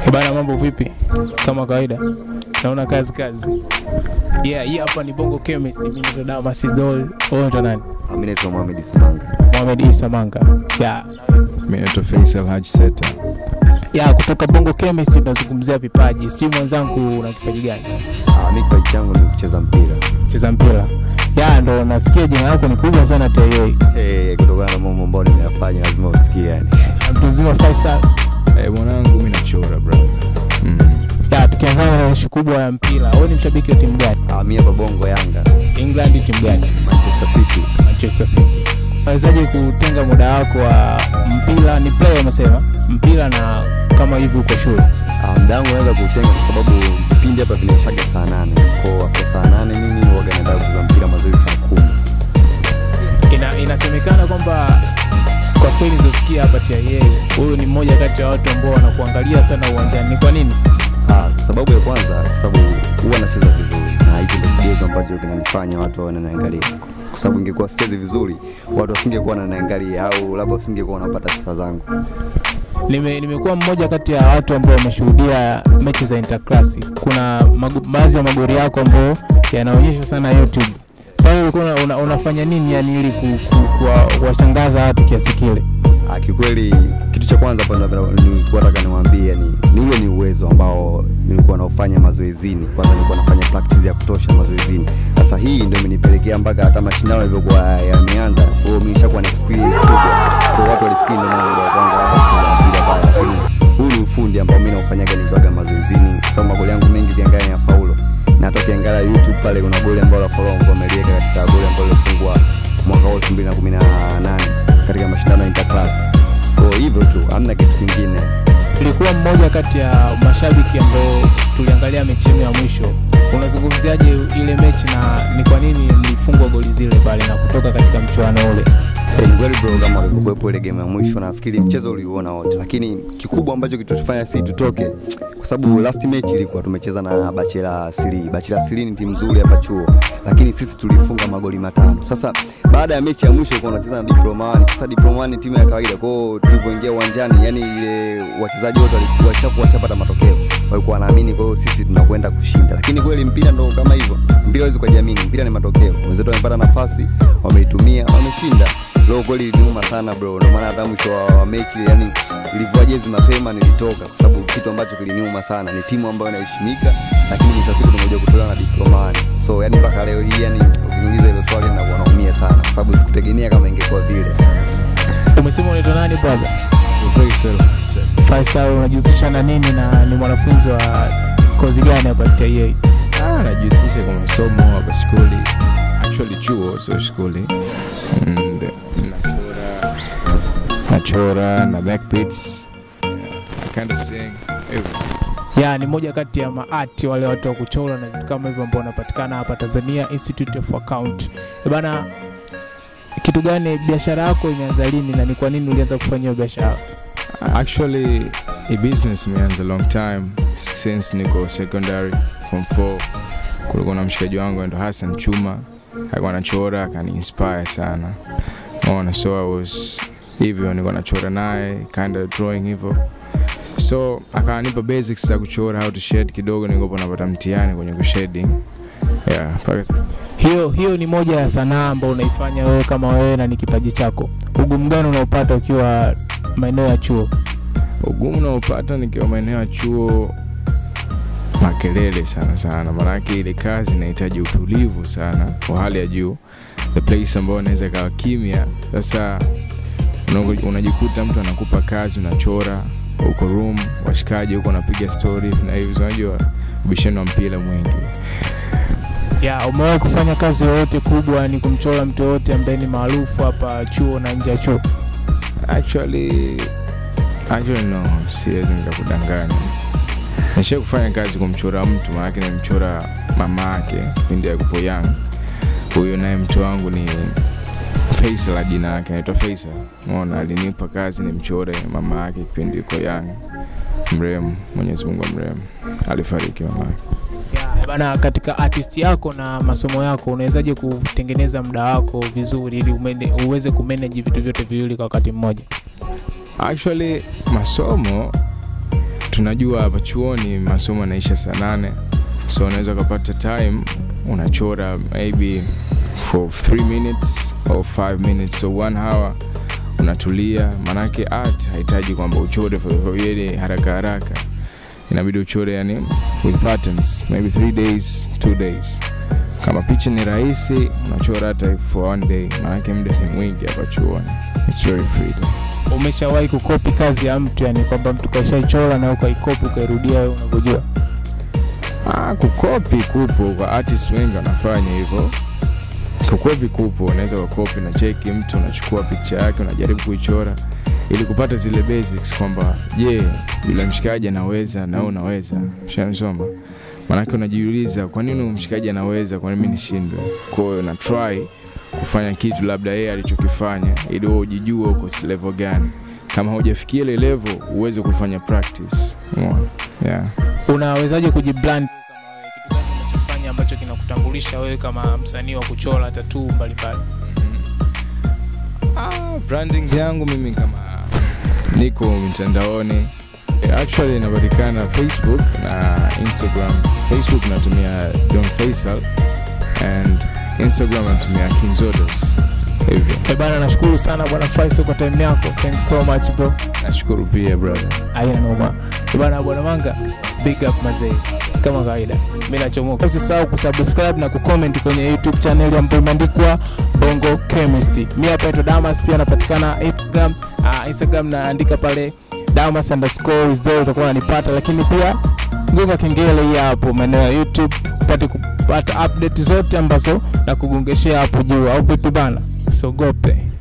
Bana, mambo vipi? Kama kawaida, naona kazi kazi. Yeah, hii hapa ni Bongo Chemist. Mimi ndo Damas Idol. Wewe ndo nani? Mimi naitwa Mohamed Simanga. Mohamed Isa Manga. Yeah. Mimi naitwa Faisal Haji Seta. Yeah, kutoka Bongo Chemist tunazungumzia vipaji. Sijui mwenzangu una kipaji gani? Ah, mimi kipaji changu ni kucheza mpira. Cheza mpira. Yeah, ndo nasikia jina lako ni kubwa sana TAA. Eh, kutokana na mambo ambayo nimeyafanya lazima usikie yani. Mtu mzima Faisal. Eh, mwanangu mimi nachora brother. Mm. Yeah, tukianza na ishu kubwa ya mpira. Wewe ni mshabiki wa timu gani? Ah, mimi hapa Bongo Yanga, England timu gani? Manchester City. Manchester City. Unawezaje kutenga muda wako wa mpira? Ni player umesema mpira, na kama hivi uko shule Ah, muda wangu naweza kutenga kwa sababu vipindi hapa vinaishaga saa nane. Kwa hiyo hapo saa nane mimi huwaga naenda kucheza mpira mazoezi saa kumi. ina, inasemekana kwamba kwa stori nilizosikia hapa TIA, huyu ni mmoja kati ya watu ambao wanakuangalia sana uwanjani. Ni kwa nini? Ah, sababu ya kwanza kwa sababu huwa nacheza vizuri na hicho ndio kigezo ambacho kinanifanya watu waone naangalia. Kwa sababu ingekuwa sichezi vizuri, watu wasingekuwa wananiangalia au labda wasingekuwa wanapata sifa zangu. Nime, nimekuwa mmoja kati ya watu ambao wameshuhudia mechi za interclass. Kuna magu- baadhi ya magori yako ambayo yanaonyeshwa sana YouTube. Pale ulikuwa una, una, unafanya nini yani ili ku- ku- kuwa- kuwashangaza watu kiasi kile? Ah, kiukweli kitu cha kwanza hapa napenda- nilikuwa nataka niwaambie ni ni ule ni uwezo ambao nilikuwa naufanya mazoezini. Kwanza nilikuwa nafanya practice ya kutosha mazoezini. Sasa hii ndio imenipelekea mpaka hata mashindano yalivyokuwa yameanza, kwa hiyo mimi nishakuwa na experience kubwa. Kwa hiyo watu walifikiri ndio mara ya kwanza kucheza mpira pale, lakini huu ni ufundi ambao mimi naufanyaga nikiwaga mazoezini, kwa sababu magoli yangu mengi ukiangalia ni ya faulo, na hata ukiangalia YouTube pale kuna goli ambalo la Folongo ameliweka katika goli ambalo lilifungwa mwaka huu 2018 katika mashindano ya Interclass. Kwa hivyo tu, hamna kitu kingine. Ulikuwa mmoja kati ya mashabiki ambao tuliangalia mechi yenu ya mwisho. Unazungumziaje ile mechi na ni kwa nini mlifungwa goli zile pale na kutoka katika mchuano ule? Eh, Ni kweli bro, kama ulivyokuwepo ile game ya mwisho, nafikiri mchezo uliuona wote, lakini kikubwa ambacho kitotufanya sisi tutoke, kwa sababu last match ilikuwa tumecheza na Bachela Sili. Bachela Sili ni timu nzuri hapa chuo, lakini sisi tulifunga magoli matano. Sasa baada ya mechi ya mwisho ilikuwa tunacheza na Diplomani. Sasa Diplomani ni timu ya kawaida, kwa hiyo tulivyoingia uwanjani, yani ile wachezaji wote walikuwa washakuwa washapata matokeo, walikuwa wanaamini, kwa hiyo sisi tunakwenda kushinda, lakini kweli mpira ndo kama hivyo, mpira huwezi kujiamini, mpira ni matokeo. Wenzetu wamepata nafasi, wameitumia, wameshinda. Leo kweli iliniuma sana bro, ndio maana hata mwisho wa, wa mechi yani nilivua jezi mapema nilitoka, kwa sababu kitu ambacho kiliniuma sana ni timu ambayo inaheshimika, lakini mwisho wa siku tumekuja kutolewa na Diplomani. So yani mpaka leo hii yani ukiniuliza hilo swali ninakuwa naumia sana, kwa sababu sikutegemea kama ingekuwa vile. Umesema unaitwa nani brother? Faisal Haji Seta. Faisal, unajihusisha na nini na ni mwanafunzi wa kozi gani hapa TIA? Ah, najihusisha kwa masomo hapa shule. Actually chuo sio shule. And nachora nachora na backbeats. Yeah, I kind of sing everything. ya ni moja kati ya maati wale watu wa kuchora na vitu kama hivyo ambao wanapatikana hapa Tanzania Institute of Account. E bana, kitu gani biashara yako imeanza lini na ni kwa nini ulianza kufanya hiyo biashara? Actually, a business imeanza long time since niko secondary form 4. Kulikuwa na mshikaji wangu ndo Hassan Chuma, alikuwa anachora akani inspire sana. Unaona, so I was hivyo, nilikuwa nachora naye kind of drawing hivyo, so akanipa basics za kuchora, how to shade kidogo, nilikuwa napata mtihani kwenye kushading yeah, mpaka sasa. Hiyo hiyo ni moja ya sanaa ambayo unaifanya wewe kama wewe na ni kipaji chako. Ugumu gani unaopata ukiwa maeneo ya chuo? ugumu unaopata nikiwa maeneo ya chuo makelele sana sana maanake ile kazi inahitaji utulivu sana wa hali ya juu the place ambayo unaweza ikawa kimya sasa una- unajikuta mtu anakupa kazi unachora uko room washikaji huko unapiga story na hivi unajua ubishano wa mpira mwingi Ya, umewahi kufanya kazi yoyote kubwa ni kumchora mtu yoyote ambaye ni maarufu hapa chuo na nje ya chuo? actually actually no siwezi nikakudanganya nishai kufanya kazi kumchora mtu maanake nimchora mama yake kipindi yakupo young huyu naye mtu wangu ni Faisal jina yake anaitwa Faisal mona alinipa kazi nimchore mama yake kipindi yuko young mrehemu mwenyezi mungu amrehemu alifariki mama yake Ya, bana, katika artist yako na masomo yako unawezaje kutengeneza muda wako vizuri ili umene, uweze kumanage vitu vyote viwili kwa wakati mmoja? actually masomo tunajua hapa chuoni masomo yanaisha saa nane so unaweza ukapata time unachora maybe for 3 minutes or 5 minutes so one hour unatulia manake art hahitaji kwamba uchore ile haraka haraka inabidi uchore yani with patterns maybe 3 days 2 days kama picha ni rahisi unachora hata for one day manake muda ni mwingi hapa chuoni it's very freedom umeshawahi kukopi kazi ya mtu yani kwamba mtu kaishaichora na ukaikopi ukairudia wewe unavyojua Ah, kukopi kupo kwa artist wengi wanafanya hivyo. Kukopi kupo, unaweza ukakopi na cheki mtu, unachukua picha yake, unajaribu kuichora ili kupata zile basics kwamba je, yule mshikaji anaweza na wewe unaweza. Ushanisoma? Maanake unajiuliza kwa nini huyu mshikaji anaweza, kwa nini mimi nishindwe? Kwa hiyo na try kufanya kitu labda yeye alichokifanya ili wewe ujijue uko si level gani. Kama hujafikia ile level, uweze kufanya practice. Umeona? Yeah. unawezaje kujibrand kama wewe kitu gani unachofanya ambacho kinakutambulisha wewe kama msanii wa kuchora tatuu mbalimbali Ah, branding yangu mimi kama niko mitandaoni Eh, actually inapatikana facebook na instagram facebook natumia don faisal and instagram natumia kinzodos hivyo Eh bana nashukuru sana bwana Faiso kwa time yako thanks so much bro nashukuru pia brother aina noma Eh bana bwana manga big up mazee kama kawaida mimi nachomoka usisahau kusubscribe na kucomment kwenye youtube channel ambayo imeandikwa bongo chemistry mimi hapa naitwa damas pia napatikana instagram uh, instagram naandika pale damas underscore is there utakuwa unanipata lakini pia gonga kengele hii hapo maeneo ya youtube upate kupata update zote ambazo na kugongeshea hapo juu au vipi bana usiogope